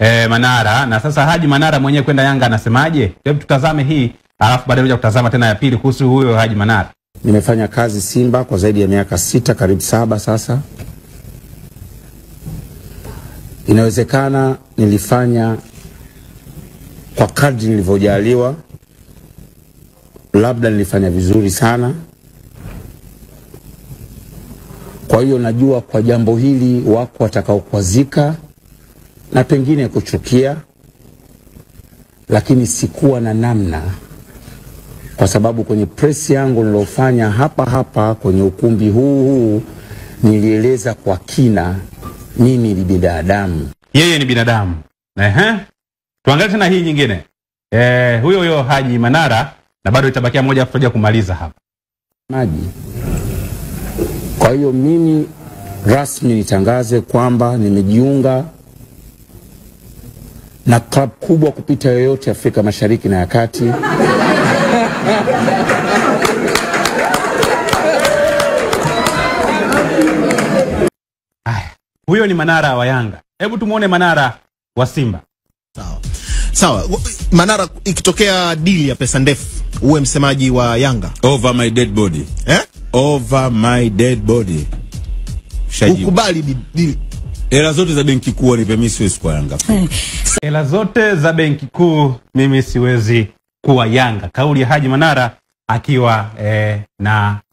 eh, Manara na sasa Haji Manara mwenyewe kwenda Yanga anasemaje? Hebu tutazame hii alafu baadaye kuja kutazama tena ya pili kuhusu huyo Haji Manara. Nimefanya kazi Simba kwa zaidi ya miaka sita, karibu saba sasa. Inawezekana nilifanya kwa kadri nilivyojaliwa, labda nilifanya vizuri sana. Kwa hiyo najua kwa jambo hili wako watakaokwazika na pengine kuchukia, lakini sikuwa na namna kwa sababu kwenye press yangu nilofanya hapa hapa kwenye ukumbi huu huu nilieleza kwa kina mimi ni binadamu. Yeye ni binadamu. Ehe. Tuangalie tena hii nyingine. Eh, huyo huyo Haji Manara na bado itabakia moja afu tutaja kumaliza hapa. maji. Kwa hiyo mimi rasmi nitangaze kwamba nimejiunga na klabu kubwa kupita yoyote Afrika Mashariki na ya Kati. Haya. Huyo ni Manara wa Yanga. Hebu tumuone Manara wa Simba. Sawa sawa. W- Manara, ikitokea dili ya pesa ndefu, uwe msemaji wa Yanga Over my dead body. eh? Over my dead body. Shajibu. Ukubali di- dili Hela zote za benki kuu wanipe mimi siwezi kwa Yanga. Hela zote za benki kuu mimi siwezi kuwa Yanga. Kauli ya Haji Manara akiwa eh, na